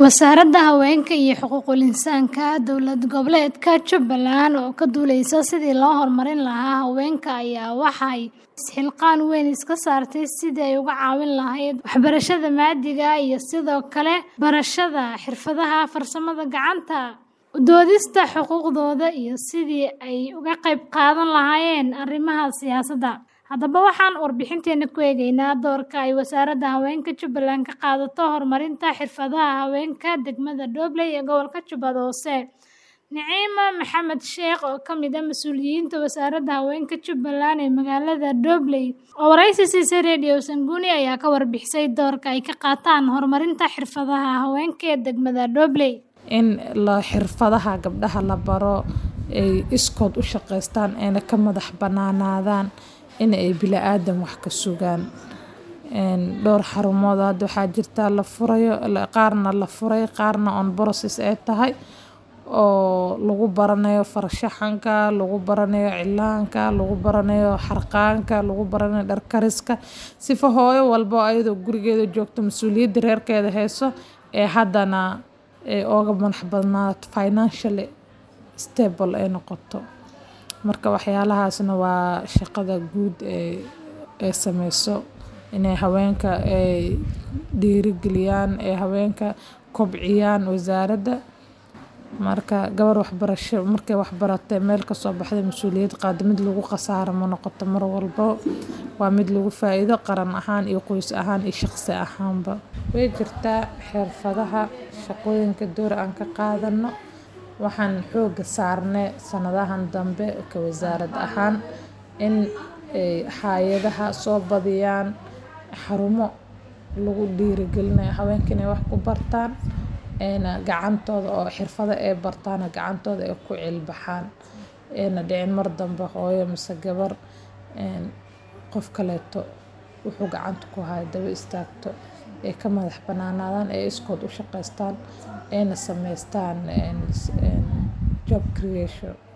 Wasaaradda Haweenka iyo Xuquuqul Insaanka Dowlad Goboleedka Jubbaland oo ka duuleysa sidii loo horumarin lahaa haweenka ayaa waxay isxilqaan weyn iska saartay sidii ay uga caawin lahayd waxbarashada maaddiga ah iyo sidoo kale barashada xirfadaha farsamada gacanta, u doodista xuquuqdooda iyo sidii ay uga qayb qaadan lahaayeen arrimaha siyaasadda. Haddaba waxaan warbixinteena ku eegaynaa doorka ay Wasaaradda Haweenka Jubbaland ka qaadato horumarinta xirfadaha haweenka degmada Dobley ee gobolka Jubbada Hoose. Naciima Maxamed Sheekh oo ka mid ah mas'uuliyiinta Wasaaradda Haweenka Jubbaland ee magaalada Dobley oo wareysi siisay Radio Sanguni ayaa ka warbixisay doorka ay ka qaataan horumarinta xirfadaha haweenka ee degmada Dobley. In la xirfadaha gabdhaha la baro ay iskood u shaqeystaan ayna ka madax banaanaadaan in ay bilaadan wax ka sugaan. Dhowr xarumood hadda waxaa jirta la furayo qaarna la furay qaarna on process ay tahay oo lagu baranayo farshaxanka, lagu baranayo cilaanka, lagu baranayo xarqaanka, lagu baranayo dhar kariska. Sifa hooyo walbo ayadoo gurigeeda joogto mas'uuliyadda reerkeeda hayso ee haddana ay ooga madax banaato financially stable ay noqoto. Marka waxyaalahaasna waa shaqada guud ee ay sameyso inay haweenka ay dhiirigeliyaan ee haweenka kobciyaan wasaaradda. Marka gabar waxbarasho markay wax baratay meel ka soo baxday mas'uuliyad qaado mid lagu khasaaro ma noqoto mar walbo waa mid lagu faa'iido qaran ahaan iyo qoys ahaan iyo shaqsi ahaanba. Way jirtaa xirfadaha shaqooyinka door aan ka qaadano waxaan xooga saarnay sanadahan dambe ka wasaarad ahaan in ay hay'adaha soo badiyaan xarumo lagu dhiirigelinayo haweenka inay wax ku bartaan ayna gacantooda oo xirfado ay bartaan gacantooda ay ku cilbaxaan ayna dhicin mar dambe hooyo mise gabar qof kaleeto wuxuu gacanta ku hayo daba istaagto ay ka madax banaanaadaan ay iskood u shaqeystaan ayna sameystaan job creation.